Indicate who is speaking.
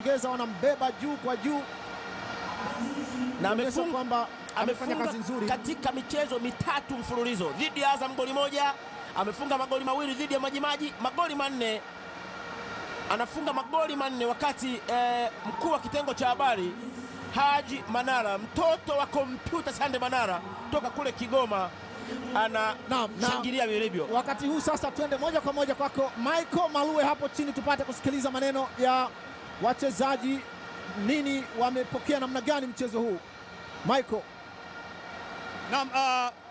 Speaker 1: Geza wanambeba juu kwa juu
Speaker 2: na
Speaker 1: kuonyesha
Speaker 2: amefunga
Speaker 1: kwamba amefanya
Speaker 2: amefunga
Speaker 1: kazi nzuri.
Speaker 2: katika michezo mitatu mfululizo dhidi ya Azam goli moja, amefunga magoli mawili dhidi ya Majimaji, magoli manne, anafunga magoli manne wakati eh, mkuu wa kitengo cha habari Haji Manara, mtoto wa kompyuta Sande Manara toka kule Kigoma,
Speaker 1: Naam, na-
Speaker 2: anashangilia vilivyo.
Speaker 1: Wakati huu sasa, twende moja kwa moja kwako Michael Malue hapo chini, tupate kusikiliza maneno ya wachezaji, nini wamepokea, namna gani mchezo huu Michael?
Speaker 3: Naam, uh,